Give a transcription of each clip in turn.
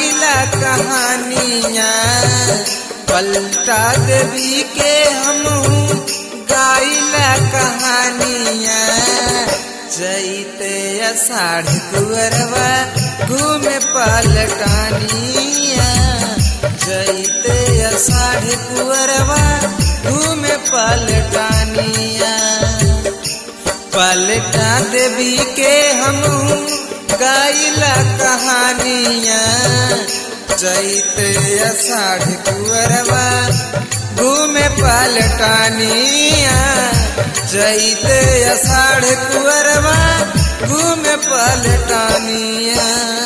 गाइला कहानियाँ पलटा देवी के हम गाइला कहानियाँ चैते अषाढ़ कुअरवा घूमे पलटानिया चैते अषाढ़ कुअरवा घूमे पलटानिया पलटा देवी के हम गाइला कहानिया चैते अषाढ़ कुअरवा घूमे पलटानिया चैते अषाढ़ कुअरवा घूमे पलटानिया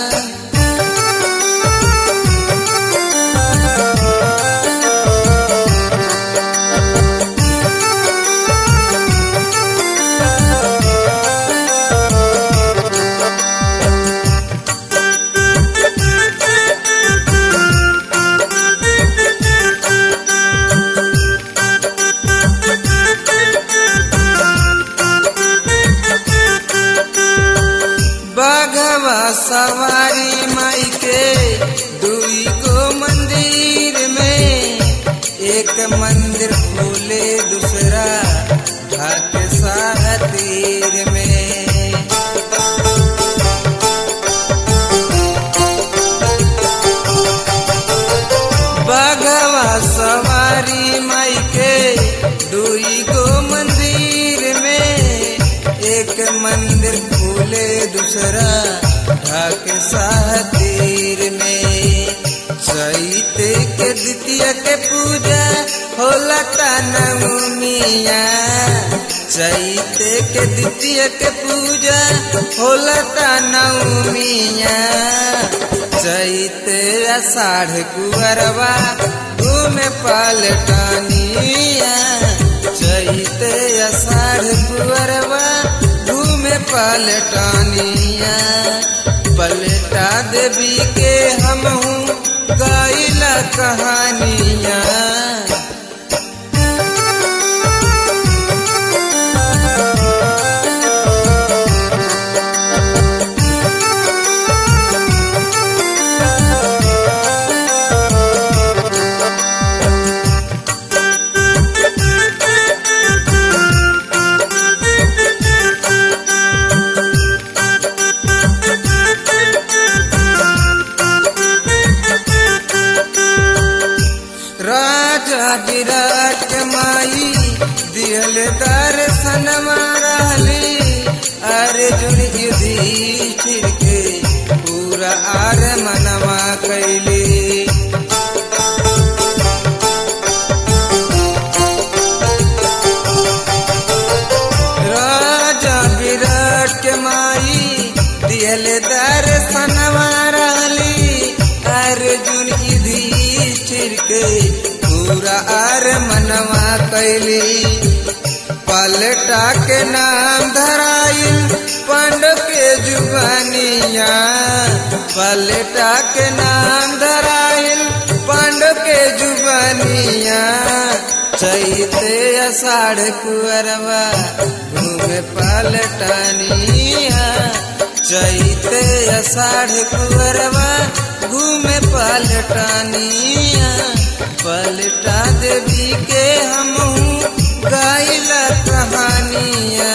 बाघवा सवारी माई के दुई को मंदिर में एक मंदिर खोले दूसरा ढाक सातीर में बाघवा सवारी माई के दुई को मंदिर में एक मंदिर खोले दूसरा ढाक सातीर में चैते के द्वितीय के पूजा होला नवमिया चैते के द्वितीय के पूजा होला नवमिया चैते अषाढ़ कुअरवा घूमे पलटानिया चैते अषाढ़ कुअरवा घूमे पलटानिया पलटा देवी के हम गाइला कहानिया राजा विराट माई दियल दर्शन रहली अर्जुन युधिष्ठिर के पूरा आर मनवा कैली राजा विराट के माई दियल दर्शन रहली अर्जुन युधिष्ठिर के पूरा आर मनवा कैली पलटा के नाम धराइल पांडव के जुबानिया पलटा के नाम धराइल पांडव के जुबानिया चैते अषाढ़ कुअरवा घूमे पलटनिया चैते अषाढ़ कुअरवा घूमे पलटनिया पलटा देवी के हम गाइला कहानिया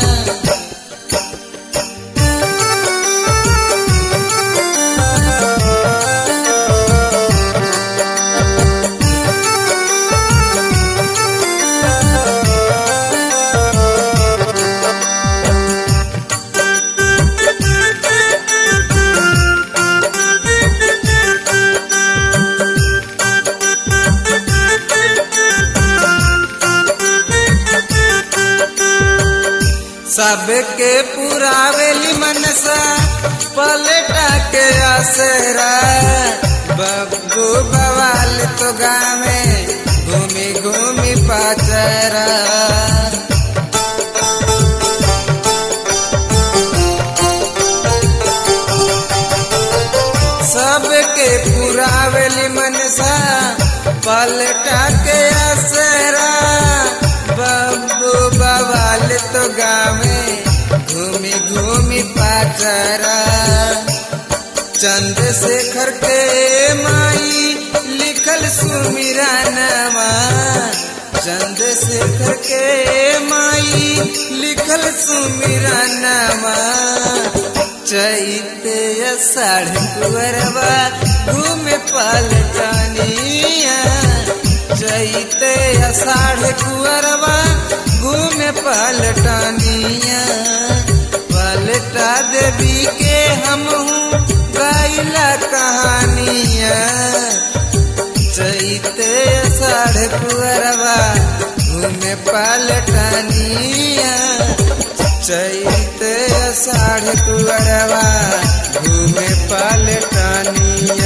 सबके पुरावेली मनसा पलटा के आसरा बब्बू बवाल तो गावे घूमी घूमी पाचरा सबके पुरावेली मनसा पलटा के आसरा बब्बू बवाल तो गावे घूमी घूमी पाचरा चंद चंद्रशेखर के माई लिखल सुमिरा नवा चंद्रशेखर के माई लिखल सुमिरा नवा चैते साढ़ कुरवा घूमे पलटनिया चैते साढ़ कुरवा घूमे पलटनिया पलटा देवी के हम गाइला कहानिया चैते साढ़ कुरवा घूमे पलटनिया चैते साढ़ कुरवा घूमे पलटनिया